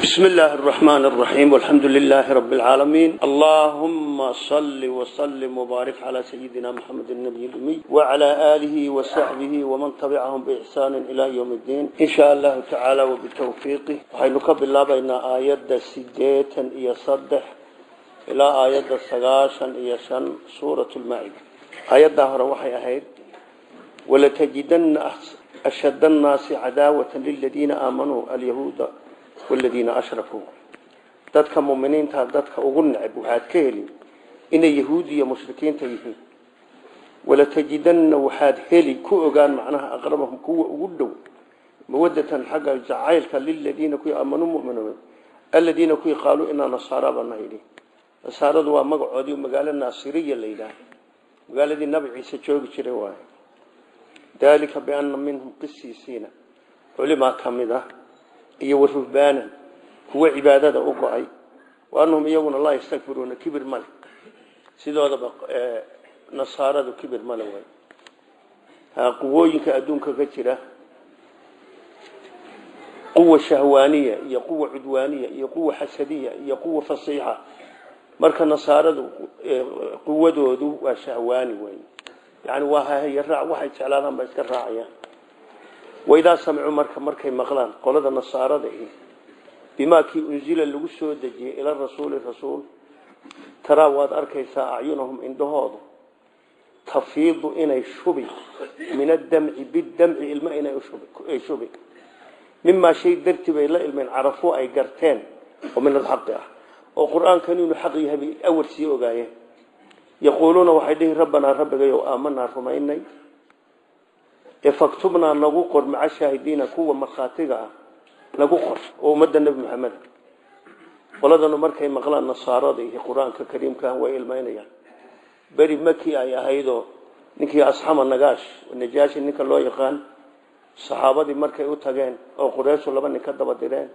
بسم الله الرحمن الرحيم والحمد لله رب العالمين اللهم صل وسلم وبارك على سيدنا محمد النبي الأمي وعلى آله وصحبه ومن تبعهم بإحسان إلى يوم الدين إن شاء الله تعالى وبتوفيقه وحينك بالله بين آيات سديتا يصدح إلى آيات سقاشا يشن سورة المائدة آيات دهر وحي أهيد ولتجدن أشد الناس عداوة للذين آمنوا اليهود والذين أشركوا dadka muuminiinta dadka ugu neceb waxaad ka heli inay yahuud iyo mushrikiinta yihiin wala tajidanna waxaad heli ku ogaan macnaha aqrabahum kuwa ugu dhow mawadatan xagga jacaylka liladiina kuwii aamanuu mu'minuun aladiina kuwii qaaluu inaa nasaara bana yidhi nasaaradu waa magacoodii magaalo naasiriya la yidhaah magaaladii nabi ciise joogi jiray waaye dalika biana minhum qisiisiina culimaa ka mid ah iyo waruhbaanan kuwa cibaadada u go-ay wa anahum iyaguna laa yastakbiruuna kibir male sidoodaba nasaaradu kibir male way quwooyinka adduunka ka jira quwa shahwaaniya iyo quwa cudwaaniya iyo quwa xasadiya iyo quwa fasiixa marka nasaaradu quwadoodu waa shahwaani wey yani waa hahayaraac waxay jeclaadaan ba iska raacayaan waidaa samicuu marka markay maqlaan qolada nasaarada i bimaa kii unzila lagu soo dejiyey ila rasuuli rasuul taraa waad arkaysaa acyunahum indhahoodu tafiidu inay shubi min adamci bidamci ilma inay shubi mimaa shay dartii bay la ilmeen carafuu ay garteen oo min alxaqi ah oo qur-aankan inuu xaq yahay bay awar sii ogaayeen yaquuluuna waxay dhihi rabbanaa rabbigayow aamanaa rumaynay faktubnaa nagu qor maca shaahidiina kuwa markhaatiga ah nagu qor oo ummadda nebi maxamed qoladanu markay maqlaan nasaarada iyo qur-aanka kariimka way ilmaynayaan beri maki ay ahaydoo ninkii asxama nagaash najaashi ninka loo yaqaan saxaabadii markay u tageen oo qureyshu laba nin ka daba direen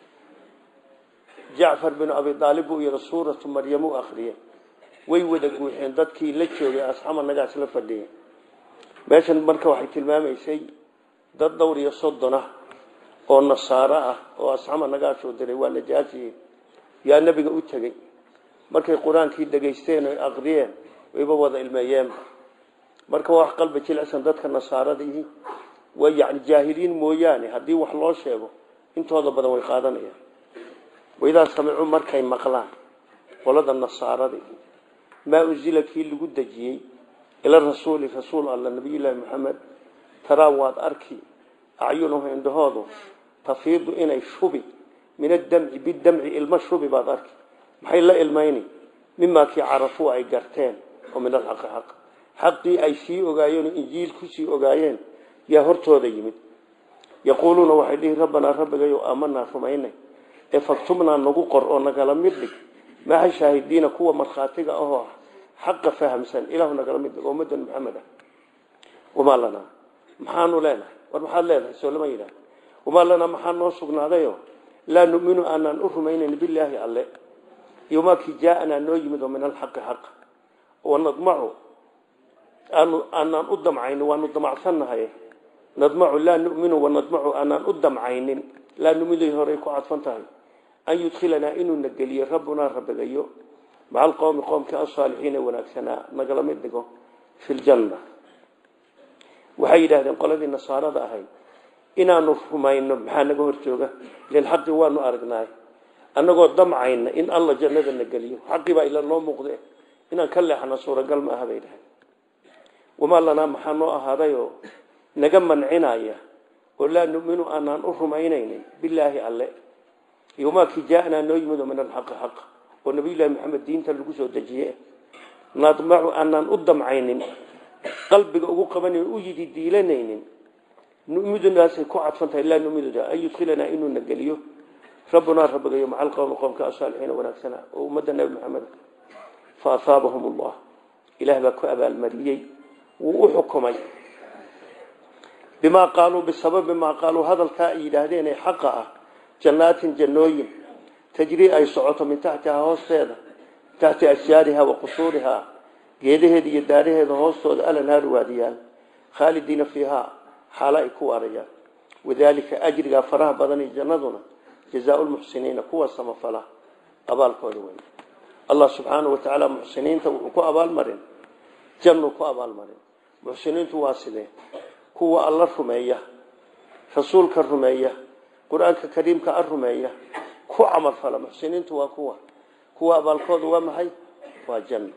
jacfar binu abi aalib buu yidhi suuratu maryam u akriyey way wada guuxeen dadkii la joogay asxama nagaash la fadhiyay meeshan marka waxay tilmaamaysay dad dhowr iyo soddon ah oo nasaaro ah oo asxama nagaashoo diray waa najaashi yaa nebiga u tegey markay qur-aankii dhegaysteen oy aqriyeen wayba wada ilmeeyeen marka waa wax qalbi jilicsan dadka nasaaradii waa yani jaahiliin mooyaane haddii wax loo sheego intooda badan way qaadanayaan waidaa samicuu markay maqlaan qolada nasaaradii maa unzila kii lagu dejiyey ila rasuuli rasuul alla nabiyullaahi maxamed taraa waad arki acyunuhu indhahoodu tafiidu inay shubi min adamci bidamci ilmo shubi baad arki maxay la ilmayni mimaa kii carafuu ay garteen oo min alxaqi xaq xaqii ay sii ogaayeen oo injiil kusii ogaayeen yaa hortooda yimid yaquuluuna waxay dhihi rabbanaa rabbigayow aamanaa rumaynay ee faktubnaa nagu qor oo nagala mid dhig maxa shaahidiina kuwa markhaatiga ahoo ah xaqa fahamsan ilahu nagala mid dhig ummadan maxamed ah wamaa lanaa maxaanu leenahay war maxaad leedahay soo lama yidhaah wamaa lanaa maxaa noo sugnaadayo laa numinu aanaan u rumaynayn bilaahi alle iyo maa kii jaaanaa noo yimid oo min alxaqi xaq wanadmacu aanu aanaan u damcaynin waanu damacsannahay nadmacu laa numinu wanadmacu aanaan u damcaynin laa numiday horey ku cadfan tahay an yudkhilanaa inuuna geliyo rabbunaa rabbigayo maca alqowmi qoomkii asaalixiina wanaagsanaa nagala mid dhigo fi ljanna waxay yidhaahdeen qoladii nasaarada ahayd inaanu rumayno maxaa naga hor jooga ilan xaqii waanu aragnaay annagoo damcayna in alla jannada na geliyo xaqii baa ila noo muuqde inaan ka leexana suuragal ma aha bay dhahay wamaa lanaa maxaa noo ahaadayoo naga mancinaya oo laa numinu aanaan u rumaynaynin bilaahi alle iyo maa kii jaaanaa noo yimid oo min alxaqi xaq oo nabiyullaahi maxamed diinta lagu soo dejiye nadmacu aanaan u damcaynin qalbiga ugu qabanayn u yidi diilanaynin numidunaasay ku cadfan tahay laa numiduda an yudkhilanaa inuuna geliyo rabbunaa rabbigayo maca alqowmi qowmka asaalixiina wanaagsana oo ummadda nebi maxamed fa asaabahum allah ilaah baa ku abaalmariyey wuu u xukumay bimaa qaaluu bisababi maa qaaluu hadalkaa ay yidhaahdeen ee xaqa ah jannaatin jannooyin tajrii ay socoto min taxtihaa hoosteeda taxti ashjaariha wa qusuurihaa geedaheeda iyo daaraheeda hoostooda alanhaaru waadiyaan khaalidiina fiihaa xaalo ay ku waarayaan wadaalika ajrigaa faraha badan ee jannaduna jazaau lmuxsiniina kuwa samafala abaalkooda wey allah subxaanahu wa tacaala muxsiniinta wuxuu ku abaalmarin jannu ku abaalmarin muxsiniintu waa sidee kuwa alla rumeeya rasuulka rumeeya qur-aanka kariimka a rumeeya ku camalfala muxsiniintu waa kuwa kuwa abaalkooda waa maxay waa janno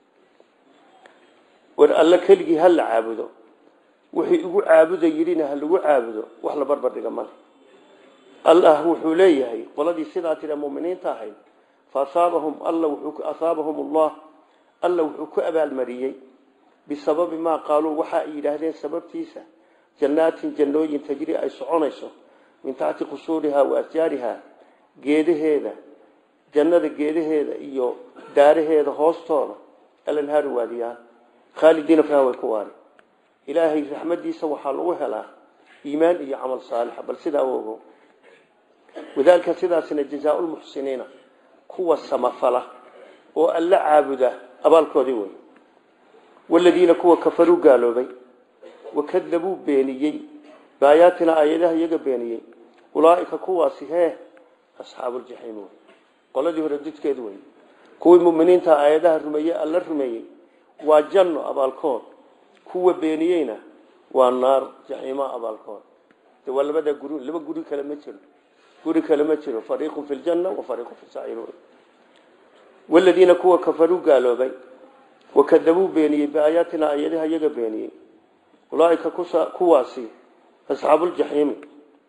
war alla keligii ha la caabudo wixii igu caabuda yidhina ha lagu caabudo wax la barbar dhiga male allah wuxuu leeyahay qoladii sidaa tira muminiinta ahayd faasaabahum alla asaabahum allah alla wuxuu ku abaalmariyey bisababi maa qaaluu waxa ay yidhaahdeen sababtiisa jannaatin jannooyin tajri ay soconayso min taxti qusuurihaa wa asjaarihaa geedaheeda jannada geedaheeda iyo daaraheeda hoostooda alanhaari waadiyaan khaalidiina fiha way ku waari ilaahay raxmadiisa waxaa lagu helaa iimaan iyo camal saalixa bal sidaa ogo wadaalika sidaasina jazaau lmuxsiniina kuwa samafala oo alla caabuda abaalkoodii wey waladiina kuwa kafaruu gaaloobay wakadabuu beeniyey baayaatina aayadaha iyaga beeniyey ulaaika kuwaasi hee asxaabuuljaxiim wey qoladii hore didkeed wey kuwii muminiinta aayadaha rumeeyey alla rumeeyey waa janno abaalkood kuwa beeniyeyna waa naar jaxiima abaalkood de waa labada guri laba guri kale ma jiro guri kale ma jiro fariiqun fi ljanna wa fariiqun fi saciir waladiina kuwa kafaruu gaaloobay wakadabuu beeniyey biaayaatina aayadaha iyaga beeniyey ulaaika kuwaasi asxaabuuljaxiimi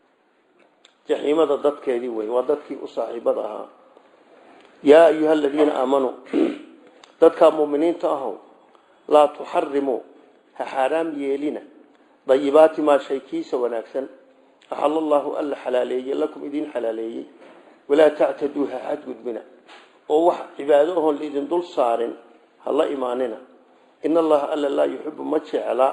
jaxiimada dadkeedii wey waa dadkii u saaxiibada ahaa yaa ayuha aladiina aamanuu dadkaa muminiinta ahow laa tuxarimuu ha xaaraam yeelina dayibaati maa shay kiisa wanaagsan axal allaahu alla xalaaleeyey lakum idiin xalaaleeyey walaa tactaduu ha xadgudbina oo wax cibaado ohoon laidin dul saarin ha la imaanina in allaha alla laa yuxibu ma jecla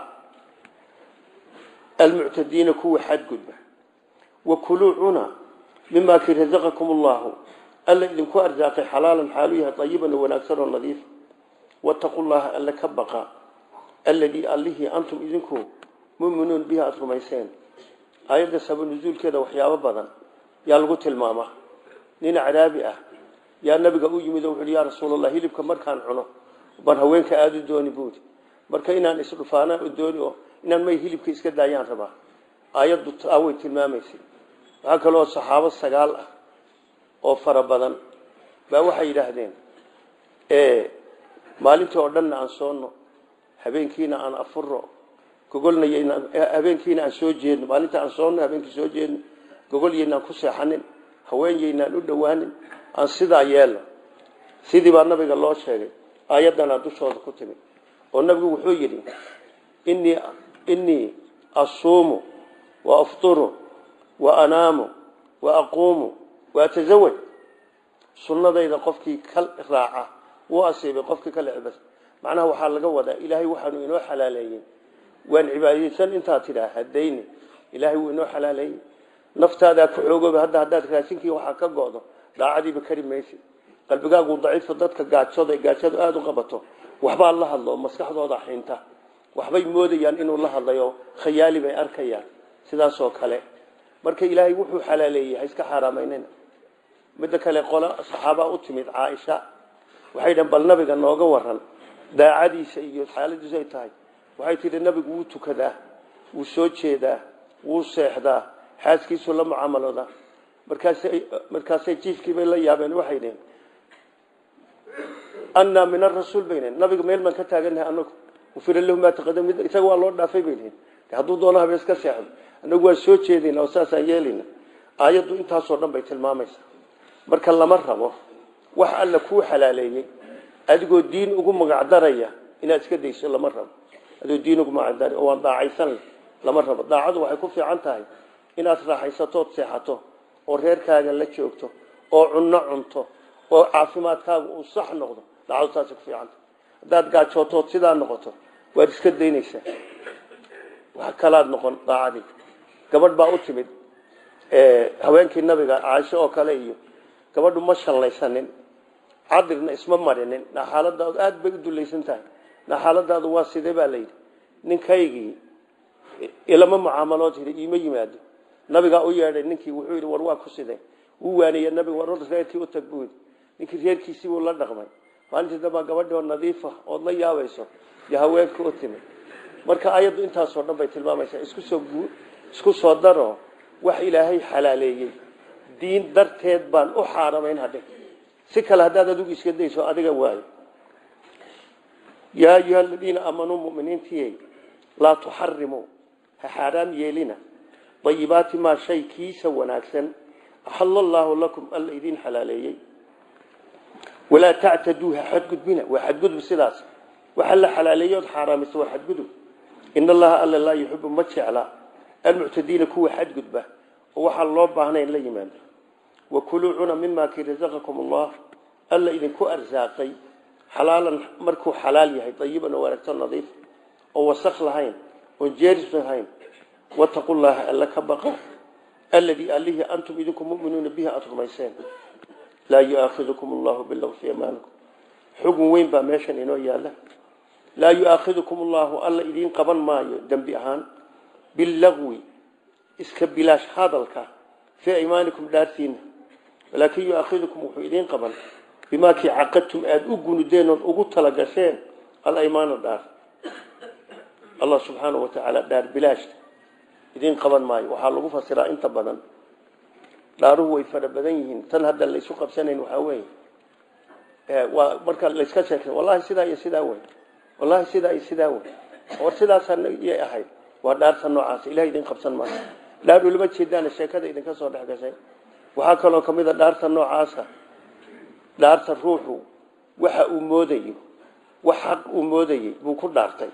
almuctadiina kuwa xadgudba wakuluu cuna mimaa kii rasaqakum allahu alla idinku arsaaqay xalaalan xaalu yahay ayiban oo wanaagsan oo nadiif wataqu llaha alla ka baqa alladii allihii antum idinku muminuun bihi aada rumayseen aayadda saba nusuulkeeda waxyaabo badan yaa lagu tilmaamaa nin cadaabi ah yaa nabiga u yimid oo wuxu uhi yaa rasuulallah hilibka markaan cuno baan haweenka aada u dooni buudi marka inaan isdhufaanaan u dooni oo inaan may hilibka iska daayaan rabaa aayaddu taa way tilmaamaysay waxaa kaloo saxaabo sagaal ah oo fara badan baa waxay yidhaahdeen maalintii oo dhanna aan soonno habeenkiina aan afuro gogolnay habeenkiina aan soo jeedno maalinta aan soonno habeenkii soo jeedno gogolyaynaan ku seexanin haweenyaynaan u dhowaanin aan sidaa yeelno sidii baa nabiga loo sheegay aayaddanaa dushooda ku timid oo nabigu wuxuu yidhi inii inii asuumu wa afturu wa anaamu wa aquumu wa atasawaj sunnadayda qofkii ka raaca wuu asiibay qofkii ka lecbas macnaha waxaa laga wadaa ilaahay waxaanu inoo xalaaleeyey waan cibaadaysan intaa tidhaa hadayni ilaahay wuu inoo xalaaleeyey naftaadaa ku xoogooba hadda haddaad raashinkii waxaa ka go'do daacadiiba kari maysid qalbigaagu daciifo dadka gaajooda gaajadu aada u qabato waxbaa la hadlo oo maskaxdooda xinta waxbay moodayaan inuu la hadlayo khayaali bay arkayaan sidaasoo kale marka ilaahay wuxuu xalaaleeyey ha iska xaaraamaynina midda kale qola saxaabaa u timid caaisha waxay dhan bal nabiga nooga waran daacadiisa iyo xaaladiisu ay tahay waxay tidhi nabigu wuu tukadaa wuu soo jeedaa wuu seexdaa xaaskiisu la mucaamaloodaa markaasay markaasay jiifkiibay la yaabeen waxay dhaheen annaa min arasuul bay dhaheen nabiga meel baan ka taagannahay anagu ufira lahu maa taqadam isaga waa loo dhaafay bay dhaheen hadduu doono habeen iska seexdo anagu waan soo jeedayna oo saasaan yeelayna aayaddu intaasoo dhan bay tilmaamaysaa marka lama rabo wax alla kuu xalaaleeyey adigoo diin ugu magacdaraya inaad iska dayso lama rabo adigoo diin ugu magacdara oo waan daacaysan lama rabo daacadu waxay ku fiican tahay inaad raaxaysatood seexato oo reerkaaga la joogto oo cunno cunto oo caafimaadkaaga uu sax noqdo daacadu taasay ku fiican tahay haddaad gaajootood sidaa noqoto waad iska daynaysaa wax kalaad noqon daacadii gabadh baa u timid haweenkii nabiga caaisho oo kale iyo gabadhu ma shallaysanin cadirna isma marinin naxaaladaadu aada bay u dulaysan tahay naxaaladaadu waa sidee baa layidhi ninkaygii ilama mucaamalood hiri iima yimaado nabigaa u yeedhay ninkii wuxuu yidhi war waa ku sidee wuu waaniye nabiga war reerkii u tag buudi ninkii reerkiisii buu la dhaqmay maalintii dambaa gabadhii oo nadiifa ood la yaabayso iyo haweenka u timid marka ayaddu intaasoo dhan bay tilmaamaysaa isku soo isku soo daro wax ilaahay xalaaleeyey diin darteed baan u xaaramayn hadhe si kale haddaad adigu iska dayso adiga waayo yaa ayuha aladiina aamanuu muminiintiyey laa tuxarimuu ha xaaraam yeelina dayibaati maa shay kiisa wanaagsan axala allaahu lakum alla idiin xalaaleeyey walaa tactaduu ha xadgudbina waa xadgudub sidaas waxa la xalaaleeyey ood xaaraamisa waa xadgudub in allaha alla laa yuxibu ma jecla almuctadiina kuwa xadgudba oo waxaan loo baahnayn la yimaado wakuluu cuna mimaa kii rasaqakum allah alla idinku arsaaqay xalaalan markuu xalaal yahay dayiban oo wanaagto nadiif oo wasakh lahayn oon jeeris lahayn wataqu llaha alla ka baqa alladii allihii antum idinku muminuuna bihi aada rumayseen laa yuaakhidukum allahu bilagwi fi amaanikum xugun weyn baa meeshan inoo yaalla laa yuaakhidukum allahu alla idiin qaban maayo dembi ahaan bilagwi iska bilaash hadalka fii aymaanikum dhaartiina walaakin yuaakhidukum wuxuu idiin qaban bimaa kii caqadtum aada u gunudeen ood ugu talagasheen alaymaana dhaar allah subxaanahu wa tacaala dhaar bilaashta idiin qaban maayo waxaa lagu fasiraa inta badan dhaaruhu way fara badan yihiin tan hadda laysu qabsanayn waxaa weeye waa marka layska sheekay wallahi sidaa iyo sidaa wey wallahi sidaa iyo sidaa wey war sidaasayay ahayd waa dhaarta noocaas ilahay idin qabsan maayo dhaar ulama jeedaana sheekada idinka soo dhex gashay waxaa kaloo ka mid a dhaarta noocaasa dhaarta ruuxu waxa uu moodayo wax xaq uu moodayey buu ku dhaartay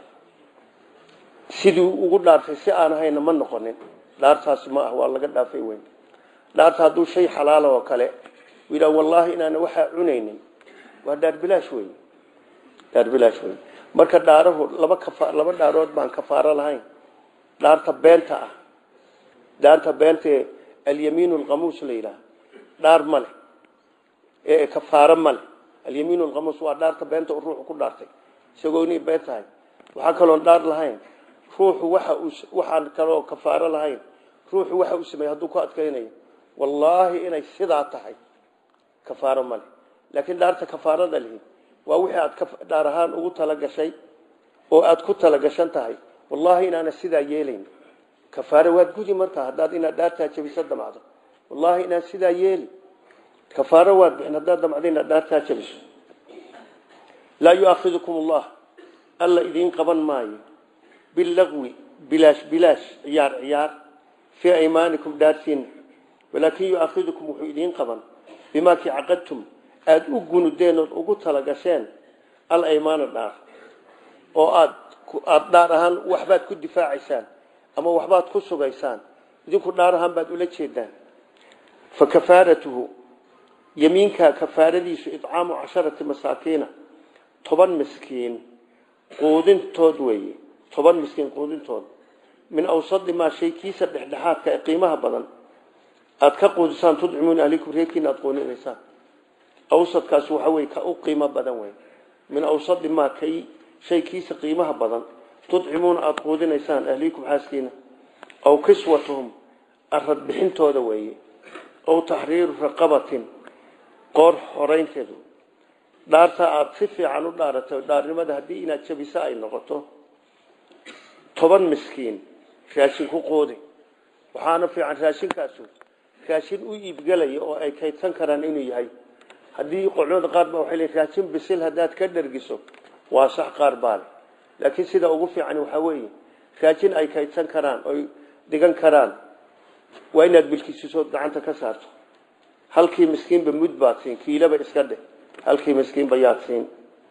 sidii ugu dhaartay si aan ahayna ma noqonin dhaartaasi ma ah waa laga dhaafay weyn dhaarta hadduu shay xalaala oo kale uu yidhaha wallaahi inaana waxaa cunaynin waa dhaar bilaash wey dhaar bilaash wey marka dhaarahu laba kafa laba dhaarood baan kafaaro lahayn dhaarta beenta ah dhaarta beentae alyamiin alqamuus la yidhaha dhaar ma leh ee kafaaro ma leh alyamiin alqamuus waa dhaarta beenta uu ruuxu ku dhaartay isagoo inay been tahay waxaa kaloon dhaar lahayn ruuxu waxa uu waxaan kaloo kafaaro lahayn ruuxu waxa uu sameeyey hadduu ku adkaynayo wallaahi inay sidaa tahay kafaaro male laakiin dhaarta kafaarada lihi waa wixii aad dhaar ahaan ugu talagashay oo aad ku talagashan tahay wallaahi inaana sidaa yeelayn kafaaro waad gudi markaa haddaad inaad dhaartaa jabiso damacdo wallaahi inaan sidaa yeeli kafaaro waad bixin haddaad damacdo inaad dhaartaa jabiso laa yuaakhidukum allah alla idiin qaban maayo bilagwi bilaash bilaash ciyaar ciyaar fii aymaanikum dhaartiina walaakin yuaakhidukum wuxuu idiin qaban bimaa kii caqadtum aada u gunudeen ood ugu talagasheen alaymaana dhaar oo aad aada dhaar ahaan waxbaad ku difaacaysaan ama waxbaad ku sugaysaan idinku dhaar ahaan baad ula jeedaan fa kafaaratuhu yamiinkaa kafaaradiisu icaamu casharati masaakiina toban miskiin quudintood weeye toban miskiin quudintood min awsadi maa shay kiisa dhexdhexaadka ee qiimaha badan aada ka quudisaan tudcimuuna ahlikum reerkiina aada quudinaysaan awsadkaas waxa wey ka u qiimo badan wey min awsadi maa kay shay kiisa qiimaha badan tudcimuuna aada quudinaysaan ahlikum xaaskiina aw kiswatuhum arad bixintooda weeye aw taxriiru raqabatin qoor horeynteedu dhaarta aada si fiican u dhaarato dhaarnimada haddii inaad jabiso ay noqoto toban miskiin raashin ku qoodi waxaana fiican raashinkaasu raashin u iibgelaya oo ay kaydsan karaan inuu yahay haddii culimada qaar ba waxay leeyihin raashin bisil haddaad ka dhergiso waa sax qaar baale laakiin sida ugu fiican waxaa weeye raashin ay kaydsan karaan oy dhigan karaan waa inaad bilkisisood gacanta ka saarto halkii miskiinba mud baad siin kiilaba iska dheh halkii miskiinba yaad siin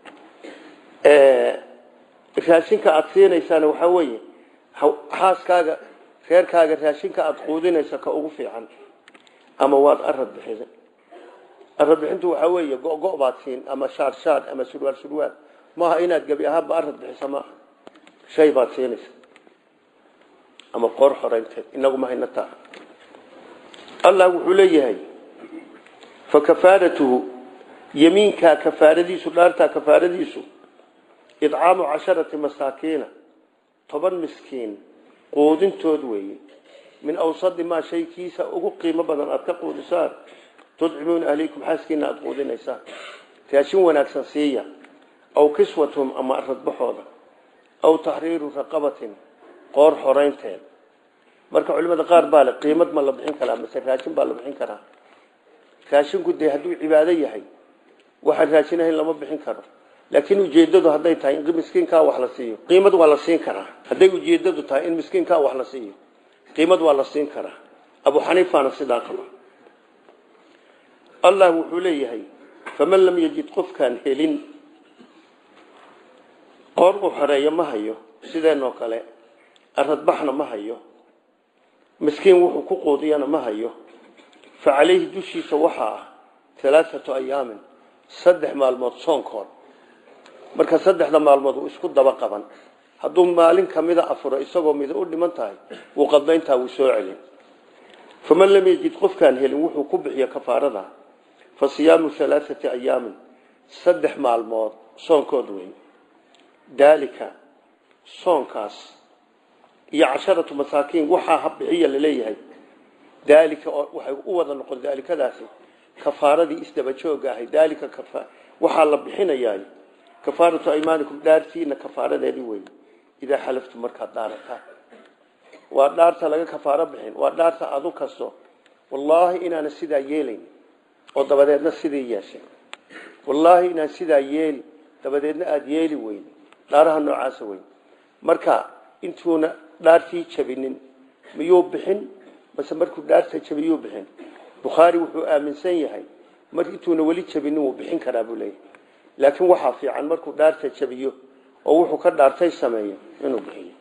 raashinka aada siinaysaana waxaa weeye xaaskaaga reerkaaga raashinka aada quudinaysa ka ugu fiican ama waad arad bixisa arad bixintu waxaa weeye go-go baad siin ama shaar shaar ama surwaal surwaal maaha inaad gebi ahaanba arad bixisa maaha shay baad siinaysa ama qoor xoreynteed inagu ma hayna taa allah wuxuu leeyahay fa kafaaratuhu yamiinkaa kafaaradiisu dhaartaa kafaaradiisu idcaamu casharati masaakiina toban miskiin quudintood weeye min awsadi maa shay kiisa ugu qiimo badan aada ka quudisaan tudcimuuna ahliikum xaaskiina aada quudinaysaan raashin wanaagsan siiya aw kiswatum ama aradbaxooda aw taxriiru raqabatin qoor xoraynteed marka culimada qaar baa le qiimad ma la bixin karaa mase raashin baa la bixin karaa raashinku dee hadduu cibaado yahay waxaan raashinahayn lama bixin karo laakiin ujeedadu hadday tahay in miskiinkaa wax la siiyo qiimad waa la siin karaa hadday ujeedadu tahay in miskiinkaa wax la siiyo qiimad waa la siin karaa abu xaniifana sidaa qaba allah wuxuu leeyahay faman lam yajid qofkaan helin qoor uu xoreeyo ma hayo sideenoo kale aradbaxna ma hayo miskiin wuxuu ku quudiyana ma hayo fa calayhi dushiisa waxaa ah alaaatu ayaamin saddex maalmood soonkood marka saddexda maalmood uu isku daba qaban hadduu maalin kamida afuro isagoo mida u dhiman tahay wuu qadlayntaa wuu soo celin faman lam yajid qofkaan helin wuxuu ku bixiya kafaarada fa siyaamu alaaati ayaamin saddex maalmood soonkood wey daalika soonkaas iyo casharatu masaakiin waxaa habbixiya laleeyahay daalika waxay u wada noqon daalikadaasi kafaaradii isdabajooga ahay daalika waxaa la bixinayaa kafaaratu aymaanikum dhaartiina kafaaradeedii wey idaa xalaftu markaad dhaarataan waa dhaarta laga kafaaro bixin waa dhaarta adu kasto wallaahi inaana sidaa yeelayn oo dabadeedna sidii yeeshay wallaahi inaan sidaa yeeli dabadeedna aada yeeli weyn dhaaraha noocaasa weyn marka intuuna dhaartii jabinin miyuu bixin base markuu dhaarta jabiyuu bixin bukhaari wuxuu aaminsan yahay mar intuuna weli jabinin wuu bixin karaa buu leeyahay laakiin waxaa fiican markuu dhaarta jabiyo oo wuxuu ka dhaartay sameeyo inuu bixiyo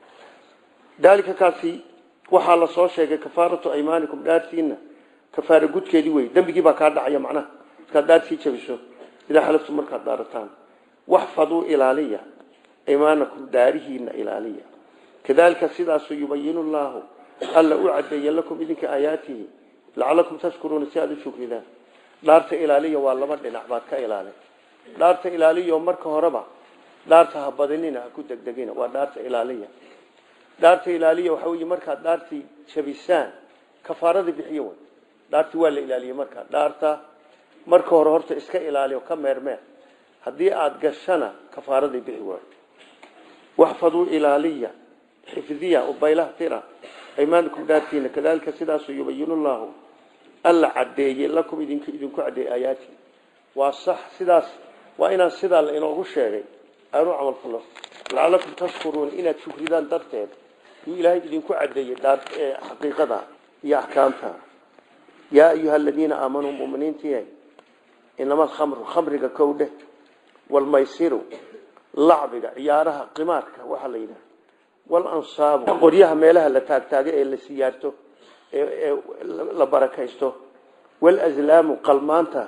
daalika kaasi waxaa la soo sheegay kafaaratu aymaanikum dhaartiina kafaara gudkeedii wey dembigii baa kaa dhacaya macnaha markaad dhaartii jabiso idaa xalaftu markaad dhaarataan waxfaduu ilaaliya aymaanakum dhaarihiina ilaaliya kadalika sidaasu yubayinu llaahu alla u cadeeye lakum idinka aayaatihi lacalakum tashkuruuna si aada u shukridaan dhaarta ilaaliya waa laba dhinac baad ka ilaalin dhaarta ilaaliya oo marka horeba dhaarta ha badinina ha ku degdegina waa dhaarta ilaaliya dhaarta ilaaliya waxa weeye markaad dhaartii jabisaan kafaaradii bixiyo wey dhaartii waa la ilaaliyey markaa dhaarta marka hore horta iska ilaaliyo ka meermeer haddii aada gashana kafaaradii bixi waayo waxfaduu ilaaliya xifdiya ubaylaha tira aymaanikum dhaartiina kadalika sidaasu yubayinu llaahu alla cadeeye lakum idink idinku cadeeye aayaati waa sax sidaas waa inaan sidaa la inoogu sheegay aanu camal falo lacalakum tashkuruuna inaad shukridaan darteed yuu ilaahay idinku cadeeyey xaqiiqada iyo axkaamta yaa ayuha aladiina aamanuu muminiintii inama alkhamru khamriga kowdhe walmaysiru lacbiga ciyaaraha qimaarka waxaa la yidhaha walansaabu qoryaha meelaha la taagtaaga ee la siyaarto ee la barakaysto walazlaamu qalmaanta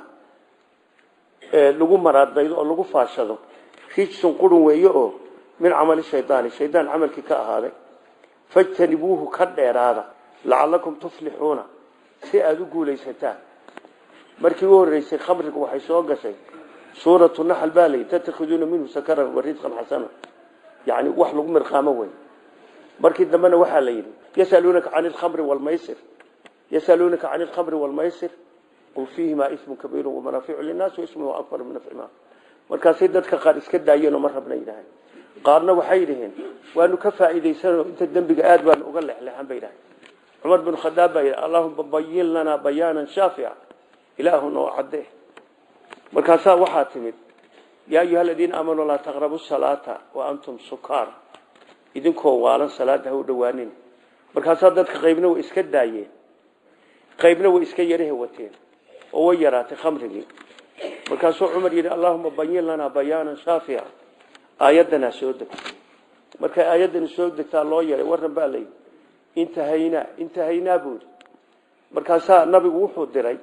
lagu maraadaydo oo lagu faashado rijsun qurun weeye oo min camali shaydaani shaydaan camalkii ka ahaaday fajtanibuuhu ka dheeraada lacalakum tuflixuuna si aada u guulaysataan markii u horeysay khamriga waxay soo gashay suuratu naxl baa layi tattakhiduuna minhu sakaran wa risqan xasana yani wax lagu mirqaamo wey markii dambena waxaa la yidhi yasaluunaka can ilkhamri walmaysir yasaluunaka can ilkhamri walmaysir qul fiihimaa ismun kabiiru wamanaaficu linnaasi waismuhu akbar min nafcimaa markaasay dadka qaar iska daayeenoo ma rabna yidhaaheen qaarna waxay yidhaheen waanu ka faa'iidaysanoo inta dembiga aad baanu uga lexleexan bay yidhaheen cumar bin khadaab baa yidhi allahuma bayin lanaa bayaanan shaafica ilaahu noo cadde markaasaa waxaa timid yaa ayuha aladiina aamanuu laa taqrabu salaata wa antum sukaar idinkoo waalan salaada ha u dhowaanin markaasaa dadka qaybna way iska daayeen qaybna way iska yarahe wateen oo way yaraatay khamrigii markaasuu cumar yidhi allahuma bayin lanaa bayaanan shaafica aayaddanaa soo degto markay aayaddani soo degtaa loo yeray warran baa layidhi intahaynaa intahaynaa buu yidhi markaasaa nabigu wuxuu diray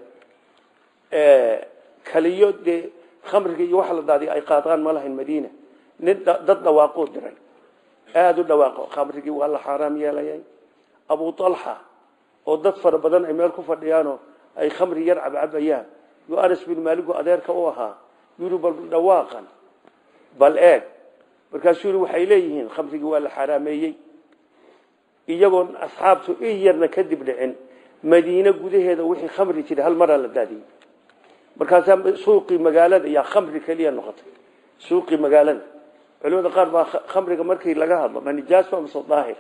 kaliyo dee khamriga iyo waxa la daadiya ay qaadaan ma lahayn madiina nin dad dhawaaquu diray aada u dhawaaqo khamrigii waa la xaaraam yeelayay abu talxa oo dad fara badan ay meel ku fadhiyaanoo ay khamri yar cabcabayaan yuu anas bin maaligu adeerka u ahaa yuri bal dhawaaqan bal eeg markaasuu yii waxay leeyihiin khamrigii waa la xaaraameeyey iyagoon asxaabtu in yarna kadib dhicin madiine gudaheeda wixii khamri jiray hal maraa la daadiyey markaasaa suuqii magaalada yaa khamri keliya noqotay suuqii magaalada culimada qaar baa khamriga markii laga hadlo ma nijaas ba mase daahir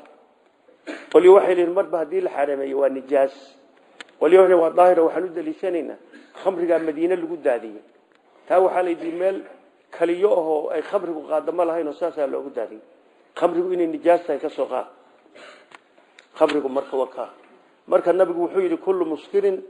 qolyo waxay leeyihin marba haddii la xarameeyo waa nijaas qolyo waxay waa daahir waxaan u daliishanaynaa khamrigaa madiine lagu daadiyey taa waxaa la yidhi meel kaliyo ahoo ay khamrigu qaadamo lahayn oo saasaa loogu daadiyey khamrigu inay nijaas tahay ka soo qaad khamrigu marka wakaa marka nabigu wuxuu yidhi kullu muskirin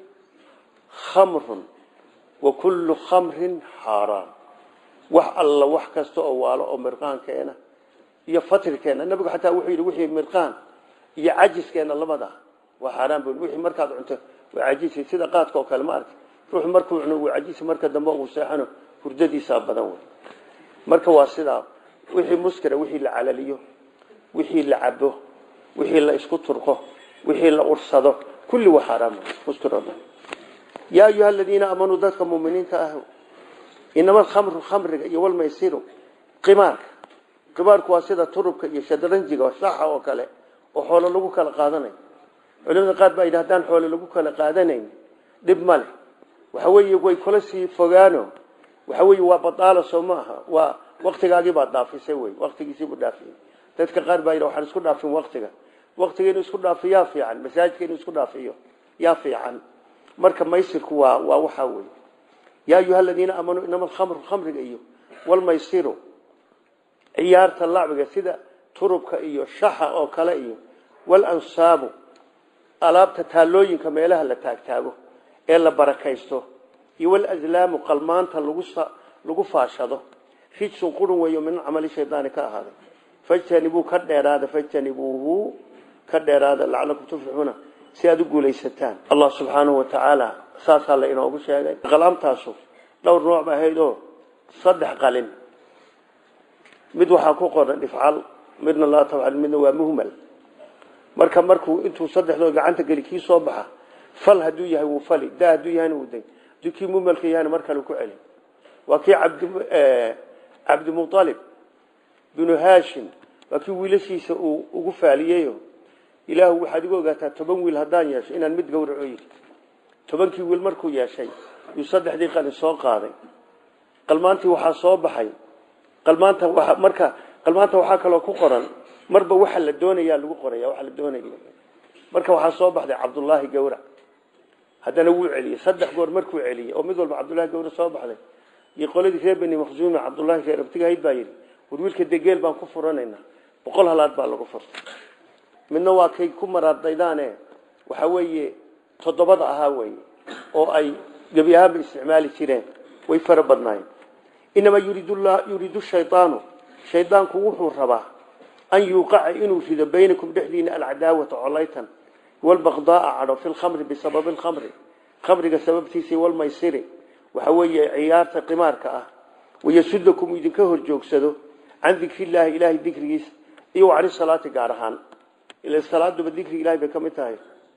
khamrun wa kullu khamrin xaaraan wax alla wax kasta oo waalo oo mirqaankeena iyo fatirkeena nabigu xataa wuxuu yidhi wixii mirqaan iyo cajiskeena labada waa xaaraan buu wixii markaad cunto waa cajisi sida qaadka oo kale ma arki ruuxu markuu cuno waa cajisi marka dambe uu seexano hurdadiisa badan wey marka waa sidaa wixii muskira wixii la calaliyo wixii la cabo wixii la isku turqo wixii la ursado kulli waa xaaraam muskir oo dhan yaa ayuha aladiina aamanuu dadka muminiinta ah inama alkhamru khamriga iyo walmaysiru qimaarka qimaarku waa sida turubka iyo shadranjiga shaxa oo kale oo xoolo lagu kala qaadanayo culimada qaar baa yidhi haddaan xoolo lagu kala qaadanayn dhib ma leh waxa weeye way kula sii fogaano waxa weeye waa badaala soo ma aha waa waktigaagii baad dhaafisay wey waktigiisiibuu dhaafiyey dadka qaar baa yidhi waxaan isku dhaafin waktiga waktiga inuu isku dhaafiyo yaa fiican masaajidka inuu isku dhaafiyo yaa fiican marka maysirku waa waa waxaa wey yaa ayuha aladiina aamanuu inama alkhamru khamriga iyo walmaysiru ciyaarta lacbiga sida turubka iyo shaxa oo kale iyo walansaabu alaabta taalooyinka meelaha la taagtaago ee la barakaysto iyo walazlaamu qalmaanta lagu lagu faashado rijsun qurun weeyo min camali shaydaani ka ahaaday fajtanibuu ka dheeraada fajtanibuuhu ka dheeraada lacalakum tuflixuuna si aada u guulaysataan allah subxaanahu wa tacaala saasaa la inoogu sheegay qalaamtaasu dhowr nooc ba ahayd oo saddex qalin mid waxaa ku qoran ifcal midna laa tafcal midna waa muhmal marka markuu intuu saddexdood gacanta geli kii soo baxa fal hadduu yahay wuu fali da hadduu yahayna wuu day hadduu kii muhmalka yahayna mar kale ku celi waa kii cabdi cabdimualib binu haashim waa kii wiilashiisa uu ugu faaliyeyo ilaahu waxaad igu ogaataa toban wiil haddaan yeesho inaan mid gawraco yiri tobankii wiil markuu yeeshay yuu saddexdii qalin soo qaaday qalmaantii waxaa soo baxay qalmaanta waa marka qalmaanta waxaa kaloo ku qoran marba waxa la doonayaa lagu qoraya waxa la doonaya marka waxaa soo baxday cabdullaahi gawrac haddana wuu celiyey saddex goor markuu celiyey oo mid walba cabdullahi gawrac soo baxday iyo qoladii reer beni maqsuumi cabdullaahi reer abtigahayd baa yidhi war wiilka degeel baan ku furanaynaa boqol halaad baa lagu furtay midna waa kay ku maraardaydaane waxa weeye toddobada ahaa weye oo ay gebi ahaanba isticmaali jireen way fara badnaayeen inamaa yuriidu shaydaanu shaydaanku wuxuu rabaa an yuuqaca inuu rido baynakum dhexdiina alcadaawata colaytan walbaqdaaa cadho fi lkhamri bisababi lkhamri khamriga sababtiisa walmaysiri waxa weeye ciyaarta qimaarka ah wayasudakum idinka horjoogsado can dikrillaahi ilaahay dikrigiisa iyo cani salaati gaar ahaan ila salaaduba dikri ilahay bay ka mid tahay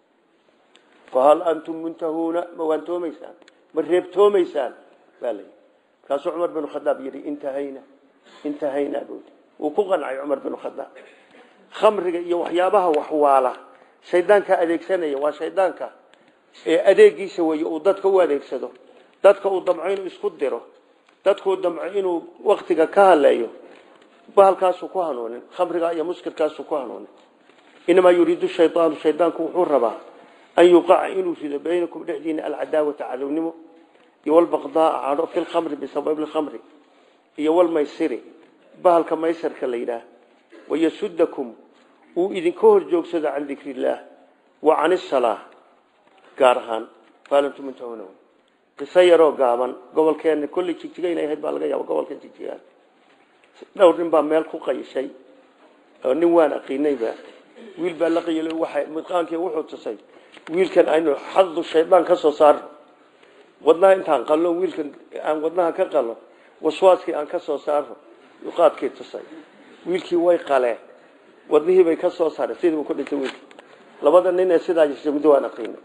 fahal antum muntahuuna ma waantoomaysaan ma reebtoomaysaan baa layi markaasuu cumar binu khadaab yidhi intahayna intahayna buudi wuu ku qancay cumar binu khadaab khamriga iyo waxyaabaha waxwaala shaydaanka adeegsanaya waa shaydaanka ee adeegiisa weeye uu dadka u adeegsado dadka uu damco inuu isku diro dadkuu damco inuu waktiga ka haleeyo bahalkaasuu ku hanuunin khamriga iyo muskirkaasuu ku hanuunin inamaa yuriidu shaydaanu shaydaanku wuxuu rabaa an yuqaca inuu rido baynakum dhexdiina alcadaawata cadownimo iyo walbaqdaaa cadho fi lkhamri bisababi lkhamri iyo walmaysiri bahalka maysarka la yidhaah wayasudakum uu idinka horjoogsado can dikri illaah wa can isalaa gaar ahaan faalantum muntahuna qiso yaroo gaaban gobolkeena kolley jigjiga inay ahayd baa laga yaaba gobolkan jigjigaan dhowr nin baa meel ku qayishay oo nin waan aqiinayba wiil baa la qayilay waxa midqaankii wuxuu tusay wiilkan aynu xaqdu shaydaan ka soo saarno wadnaha intaan qallo wiilkan aan wadnaha ka qallo waswaaskii aan ka soo saarno qaadkii tusay wiilkii way qaleen wadnihii bay ka soo saareen sidii uu ku dhintay wiilkii labada nin ee sidaa jirtay muddo waan aqiinay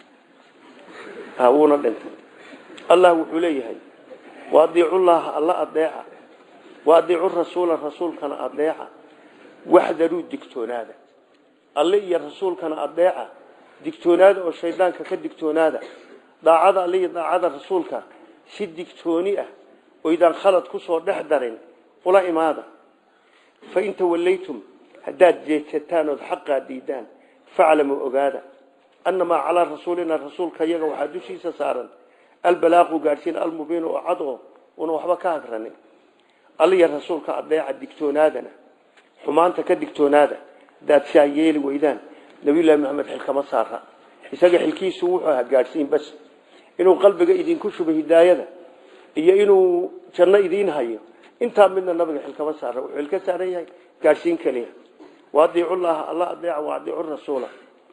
ha wuuna dhintay allah wuxuu leeyahay waadiicullaha alla adeeca waadiicu rasuula rasuulkana adeeca waxdaruu digtoonaada alle iyo rasuulkana adeeca digtoonaada oo shaydaanka ka digtoonaada daacada alle iyo daacada rasuulka si digtooni ah oydaan khalad ku soo dhex darin ula imaada fa in tawallaytum haddaad jeedsataan ood xaqaa diidaan faclamuu ogaada annamaa calaa rasuulina rasuulka iyaga waxaa dushiisa saaran albalaaqu gaadhsiin almubiin oo cad oo una waxba ka hagranin alliya rasuulka adeeca digtoonaadana xumaanta ka digtoonaada hadaad saa yeeli weydaan nabiyullaahi maxamed xil kama saara isaga xilkiisu wuxuu ahaa gaadhsiin bas inuu qalbiga idinku shubo hidaayada iyo inuu janno idiin hayo intaa midna nabiga xil kama saara wuxuu xil ka saaran yahay gaadhsiin keliya waadiicu llaha alla adeeca waadiicu rasuula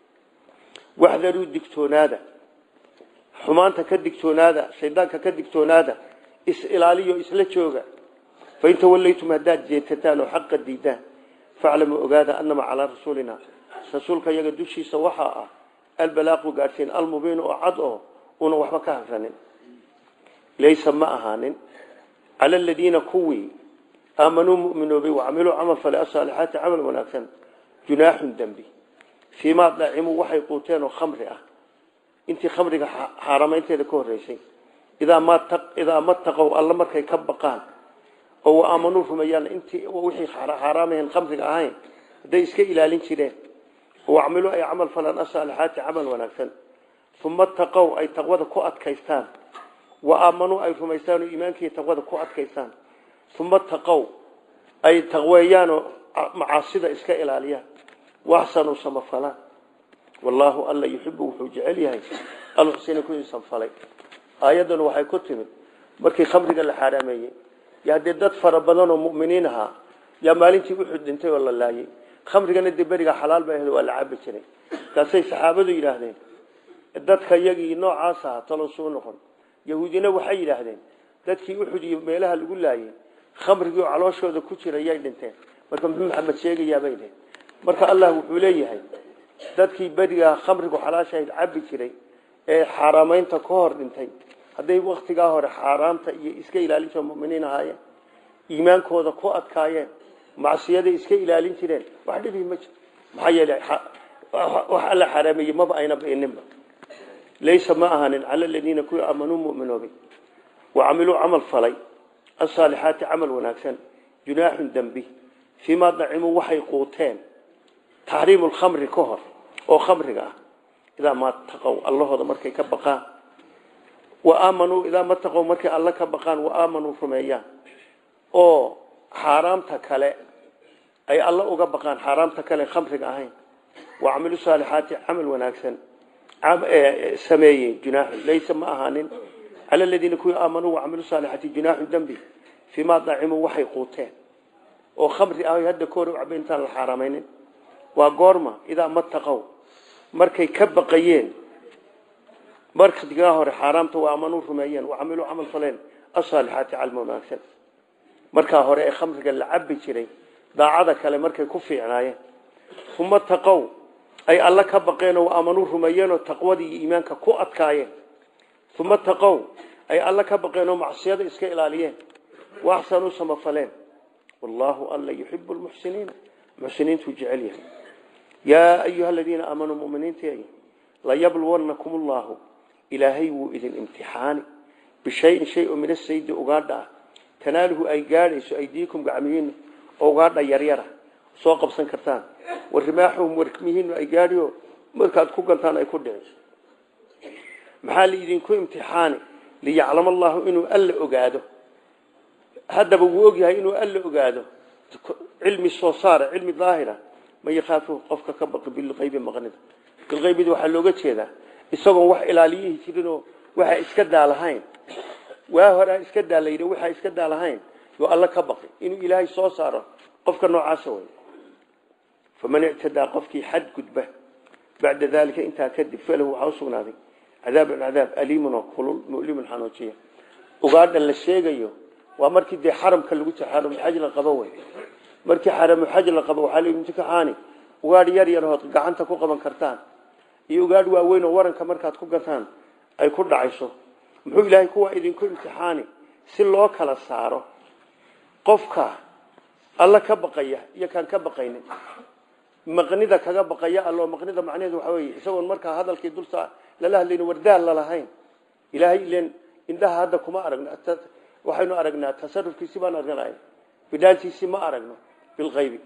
waxdaruu digtoonaada xumaanta ka digtoonaada shaydaanka ka digtoonaada is ilaaliyo isla jooga fain tawallaytum haddaad jeetataan oo xaqa diidaan faclamuu ogaada annamaa calaa rasuulina rasuulka iyaga dushiisa waxaa ah albalaaqu gaadhsiin almubiin oo cad oo una waxba ka hagranin laysa ma ahaanin cala aladiina kuwii aamanuu muminoobay wacamiluu camal fale asaalixaati camal wanaagsan junaaxun dembi fiimaa dacimuu waxay quuteen oo khamri ah intii khamriga xaaramaynteeda ka horreysay idaa mataqow alla markay ka baqaan oo aamanuu rumeeyaan intii wixii xaaraamahan khamriga ahayn hadday iska ilaalin jireen wacmiluu ay camal falaan asaalixaati camal wanaagsan uma taqow ay taqwada ku adkaystaan wa aamanuu ay rumaystaan oo iimaankii taqwada ku adkaystaan uma taqow ay taqweeyaanoo macaasida iska ilaaliyaan waxsanuu samafalaan wallaahu alla yuxibu wuxuu jecel yahay alxusina kuwii samfalay aayaddan waxay ku timid markii khamriga la xaaraameeyey yaa dee dad fara badan oo mu'miniin ahaa yaa maalintii uxud dhintay oo la laayay khamrigana dee beriga xalaal ba ahayd waa la cabi jiray markaasay saxaabadu yidhaahdeen dadka iyagii noocaas ahaa talo suu noqon yahuudina waxay yidhaahdeen dadkii uxud iyo meelaha lagu laayay khamrigii oo calooshooda ku jira yay dhinteen marka muxuu maxamed sheegayaabay dhehen marka allah wuxuu leeyahay dadkii berigaa khamrigu xalaashahayd cabi jiray ee xaaraamaynta ka hor dhintay hadday waktigaa hore xaaraamta iyo iska ilaalinta muminiin ahaayeen iimaankooda ku adkaayeen macsiyada iska ilaalin jireen wax dhibi ma jiro maxaa yeelay wax alla xaraameeyey maba ayna beeninba laysa ma ahanin cala aladiina kuwii aamanuu muminoobay wacamiluu camal falay asaalixaati camal wanaagsan junaaxun dembi fiimaa dacimuu waxay quuteen taxriimu lkhamri ka hor oo khamriga ah idaa maa taqow allahooda markay ka baqaan waaamanuu idaa ma taqow markay alla ka baqaan waaamanuu rumeeyaan oo xaaraamta kale ay alla uga baqaan xaaraamta kale khamriga ahayn wacamilu saalixaati camal wanaagsan sameeyey junaaxun laysa ma ahaanin cala aladiina kuwii aamanuu wacamilu saalixaati junaaxun dembi fiimaa dacimuu waxay quuteen oo khamri ah hadda kahor u cabay intaan la xaaraamaynin waa goorma idaa ma taqow markay ka baqayeen markadigaa hore xaaraamta waa amanuu rumeeyeen wacamiluu camal faleen asaalixaati calma wanaagsan markaa hore ee khamriga la cabi jiray daacada kale markay ku fiicnaayeen uma taqow ay alla ka baqeen oo aamanuu rumeeyeenoo taqwadii iyo iimaanka ku adkaayeen uma taqow ay alla ka baqeen oo macsiyada iska ilaaliyeen waaxsanuu samafaleen wallaahu alla yuxibu lmuxsiniina muxsiniintuu jecel yahay yaa ayuha aladiina aamanuu muminiintii layabluwannakum allaahu ilaahay wuu idin imtixaani bishayin shay oo min asaydi ugaadha ah tanaaluhu ay gaadhayso aydiikum gacmihiinu oo ugaadha yaryara soo qabsan kartaan warimaaxuhum warmihiinu ay gaadhiyo markaad ku gantaan ay ku dhici maxaa laidinku imtixaani liyaclama allahu inuu alla ogaado haddaba wuu ogyahay inuu alla ogaado cilmi soo saara cilmi daahira man yakhaafu qofka ka baqi bilqaybi maqnida bilqaybida waxaa looga jeedaa isagoon wax ilaaliyihi jirinoo waxa iska daalahayn waa horaa iska daalayda waxaa iska daalahayn yoo alla ka baqi inuu ilaahay soo saaro qofka noocaasa way faman ictadaa qofkii xad gudba bacda daalika intaa kadib falahu waxaa usugnaaday cadaabun cadaab aliimun oo kulul mulimun xanuujiya ugaadha la sheegayo waa markii dee xaramka lagu jiro xaramuxaj la qabo wey markii xaramuxaj la qabo waxaa laidinku kaxaani ugaadh yar yar hood gacanta ku qaban kartaan iyo ugaadh waaweyn oo waranka markaad ku gataan ay ku dhacayso muxuu ilaahay kuwaa idinku imtixaani si loo kala saaro qofka alla ka baqaya iyo kaan ka baqaynin maqnida kaga baqaya allo maqnida macnaheedu waxa weeye isagoon markaa hadalkii dulsa lala hadlayno wardaal lalahayn ilaahay ileen indhaha hadda kuma aragno waxaynu aragnaa tasarufkiisi baan argnay bidhaantiisi ma aragno bilqaybi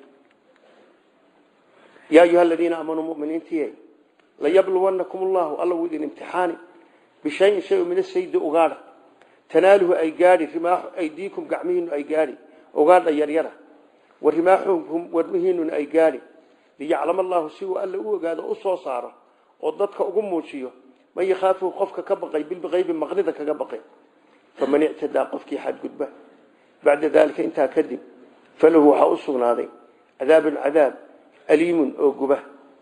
yaa ayuha aladiina aamanuu muminiintiye layabluwannakum allahu alla wuu idin imtixaani bishayin shay min asaydi ugaadha tanaaluhu ay gaadhi rimaaxu aydiikum gacmihiinu ay gaadhi ugaadha yaryara wa rimaaxukum warmihiinuna ay gaadhi liyaclama allahu si uu alla u ogaado u soo saaro oo dadka ugu muujiyo man yakhaafuhu qofka ka baqay bilbiqaybi maqnida kaga baqay faman ictadaa qofkii xadgudba bacda daalika intaa kadib falahu waxaa u sugnaaday cadaabun cadaab aliimun oo guba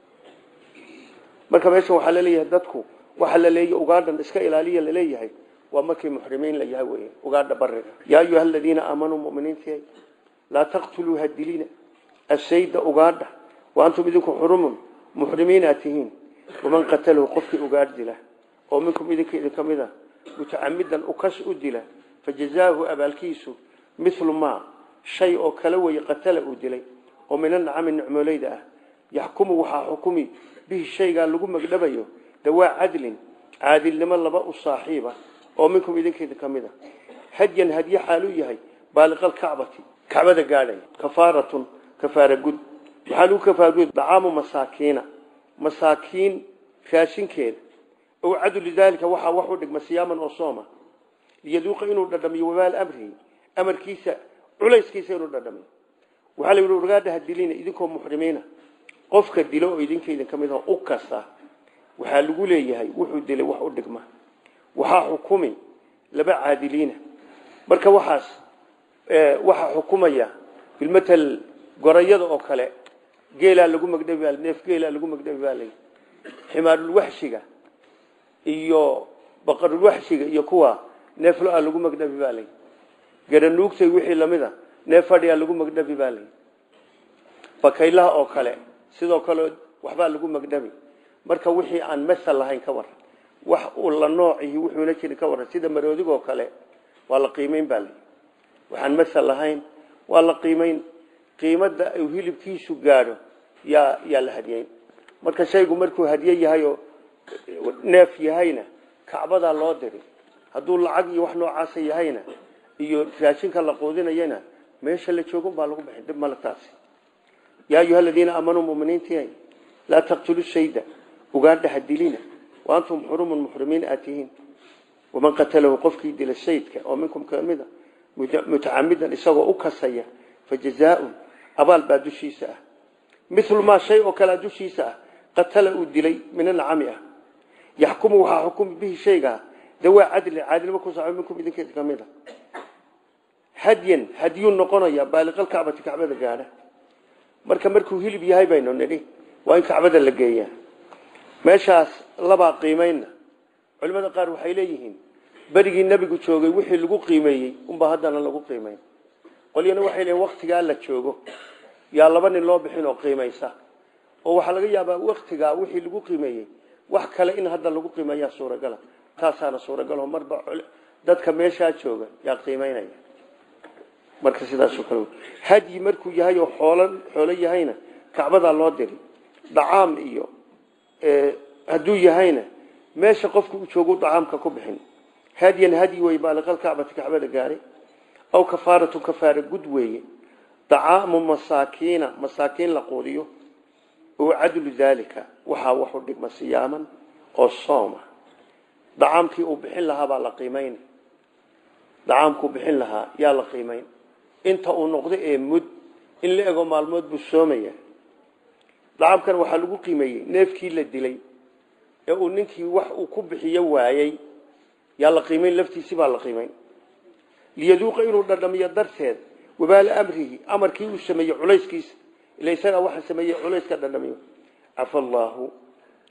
marka meeshan waxaa laleeyahay dadku waxaa la leeyahy ugaadhan iska ilaaliya laleeyahay waa markii muxrimiin la yahay wey ugaadha bariga yaa ayuha aladiina aamanuu muminiinti laa taqtuluu hadilina asayda ugaadha wa antum idinku xurumun muxrimiina tihiin waman qatalahu qofkii ugaadh dila oo minkum idinka idinka mid a mutacamidan ukas u dila fajazaahu abaalkiisu milu maa shay oo kala weye qatala uu dilay oo min anacami nicmoolayda ah yaxkumu waxaa xukumi bihi shaygaa lagu magdhabayo dawaa cadlin caadilnimo laba u saaxiiba oo minkum idinka idinka mid a hadyan hadye xaaluu yahay baaliqal kacbati kacbada gaadhay kafaaratun kafaara gud maxaa lagu kafaara gud dacaamu masaakiina masaakiin raashinkeeda ow cadu lidaalika waxaa wax u dhigma siyaaman oo sooma liyaduuqa inuu dhadhamiyo wabaal amrihi amarkiisa culayskiisa inuu dhadhamiyo waxaa la yidhi wargaadhaha dilina idinkoo muxrimiina qofka dilo oo idinka idinka mid ah u kasta waxaa lagu leeyahay wuxuu dilay wax u dhigma waxaa xukumi laba caadiliina marka waxaas waxaa xukumaya bilmatal gorayada oo kale geelaa lagu magdhabi baa neef geelaa lagu magdhabi baa lay ximaarulwaxshiga iyo baqarulwaxshiga iyo kuwa neef lo-a lagu magdhabi baa lay garanuugtay wixii lamid a neef fadhiyaa lagu magdhabi baa lay bakaylaha oo kale sidoo kale waxbaa lagu magdhabi marka wixii aan masal lahayn ka waran wax uu la noocihi wuxuuna jirin ka waran sida maroodigoo kale waa la qiimeyn baa lay waxaan masal lahayn waa la qiimeyn qiimada uu hilibkiisu gaadho yaa yaa la hadiyeyn marka shaygu markuu hadiye yahay oo neef yahayna kacbadaa loo diri hadduu lacag iyo wax noocaasa yahayna iyo raashinka la quudinayana meesha la joogun baa lagu bixin dib male taasi yaa ayuha aladiina aamanuu muminiinti laa taqtulu shayda ugaadha hadilina wa antum xurumun muxrimiin aad tihiin waman qatalahu qofkii dila shaydka oo minkum kamida mutacamidan isagoo u kasaya fajazaaun abaal baa dushiisa ah milu maa shay oo kalea dushiisa ah qatala uu dilay min anacami ah yaxkumu waxaa xukumi bihi shaygaa dawaa cadli caadilnimo ku saco minkum idinka ka mid a hadyan hadyuu noqonaya baaliqalkacbati kacbada gaadha marka markuu hilib yahay baynu nidhi waa in kacbada la geeyaa meeshaas labaa qiimayna culimada qaar waxay leeyihiin berigii nebigu joogay wixii lagu qiimeeyey unbaa haddana lagu qiimeyn qolyana waxay leeyiin waktigaa la joogo yaa laba nin loo bixin oo qiimaysa oo waxaa laga yaabaa waktigaa wixii lagu qiimeeyey wax kale in hadda lagu qiimeeyaa suuragala taasaana suuragal oo marba dadka meeshaa jooga yaa qiimeynaya marka sidaasoo kale hadyi markuu yahay oo xoolo xoolo yahayna kacbadaa loo diri dhacaam iyo hadduu yahayna meesha qofku u joogu dacaamka ku bixin hadyan hadyi wey baaliqal kacbati kacbada gaaray aw kafaaratu kafaara gud weeye dacaamu masaakiina masaakiin la quudiyo oo cadlu daalika waxaa waxu dhigma siyaaman oo sooma dacaamkii uu bixin lahaa baa la qiimayn dacaamkuu bixin lahaa yaa la qiimayn inta uu noqdo ee mud in la ego maalmood buu soomaya dacaamkan waxaa lagu qiimeeyey neefkii la dilay ee uu ninkii wax uu ku bixiyo waayey yaa la qiimayn laftiisi baa la qiimayn liyaduuqa inuu dhadhamiyo darteed wabaala amrihi amarkii uu sameeyey culayskiisa ila isagaa waxa sameeyey culayska dhadhamiyo cafa allaahu